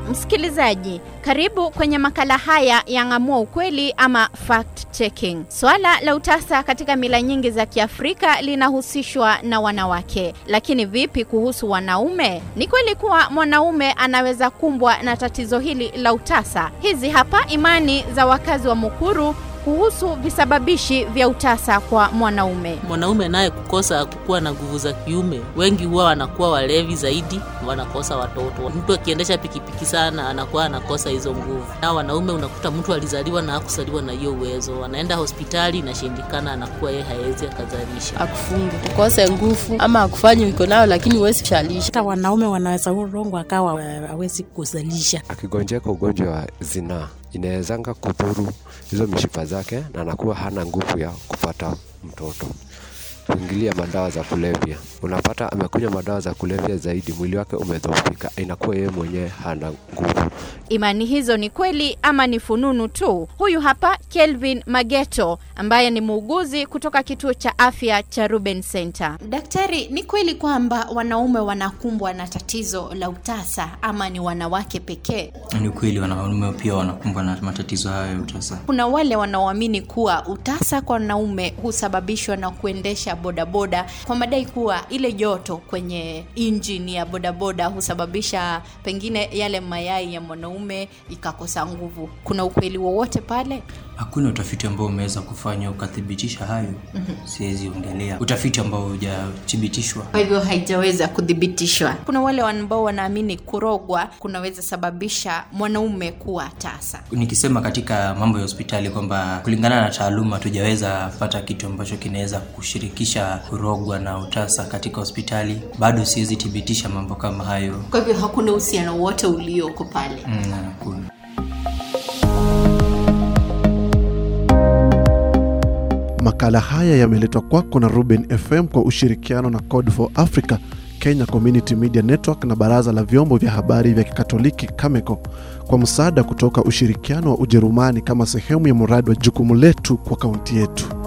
Msikilizaji, karibu kwenye makala haya ya Ng'amua Ukweli ama fact checking. Swala la utasa katika mila nyingi za Kiafrika linahusishwa na wanawake, lakini vipi kuhusu wanaume? Ni kweli kuwa mwanaume anaweza kumbwa na tatizo hili la utasa? Hizi hapa imani za wakazi wa Mukuru kuhusu visababishi vya utasa kwa mwanaume. Mwanaume naye kukosa kukuwa na nguvu za kiume, wengi huwa wanakuwa walevi zaidi, wanakosa watoto. Mtu akiendesha pikipiki sana anakuwa anakosa hizo nguvu. Na wanaume unakuta mtu alizaliwa na hakusaliwa na hiyo uwezo, anaenda hospitali inashindikana, anakuwa yeye hawezi akazalisha. akufunge ukose nguvu ama akufanye uko nayo lakini huwezi shalisha hata wanaume wanaweza urongwa akawa hawezi kuzalisha. akigonjeka ugonjwa wa zinaa inawezanga kudhuru hizo mishipa zake na anakuwa hana nguvu ya kupata mtoto kuingilia madawa za kulevya unapata amekunywa madawa za kulevya zaidi mwili wake umedhoofika inakuwa yeye mwenyewe hana nguvu Imani hizo ni kweli ama ni fununu tu? Huyu hapa Kelvin Mageto ambaye ni muuguzi kutoka kituo cha afya cha Ruben Center. Daktari, ni kweli kwamba wanaume wanakumbwa na tatizo la utasa ama ni wanawake pekee? Ni kweli wanaume pia wanakumbwa na matatizo hayo ya utasa. Kuna wale wanaoamini kuwa utasa kwa wanaume husababishwa na kuendesha bodaboda kwa madai kuwa ile joto kwenye injini ya bodaboda husababisha pengine yale mayai ya mwanaume ikakosa nguvu. Kuna ukweli wowote pale? Hakuna utafiti ambao umeweza kufanya ukathibitisha hayo, siwezi ongelea utafiti ambao hujathibitishwa. Kwa hivyo haijaweza kuthibitishwa. Kuna wale ambao wanaamini kurogwa kunaweza sababisha mwanaume kuwa tasa. Nikisema katika mambo ya hospitali kwamba kulingana na taaluma hatujaweza pata kitu ambacho kinaweza kushirikisha kurogwa na utasa katika hospitali, bado siwezi thibitisha mambo kama hayo. Kwa hivyo hakuna uhusiano wote ulioko pale. Mm, hakuna. Makala haya yameletwa kwako na Ruben FM kwa ushirikiano na Code for Africa, Kenya Community Media Network na Baraza la Vyombo vya Habari vya Kikatoliki Cameco kwa msaada kutoka ushirikiano wa Ujerumani kama sehemu ya mradi wa jukumu letu kwa kaunti yetu.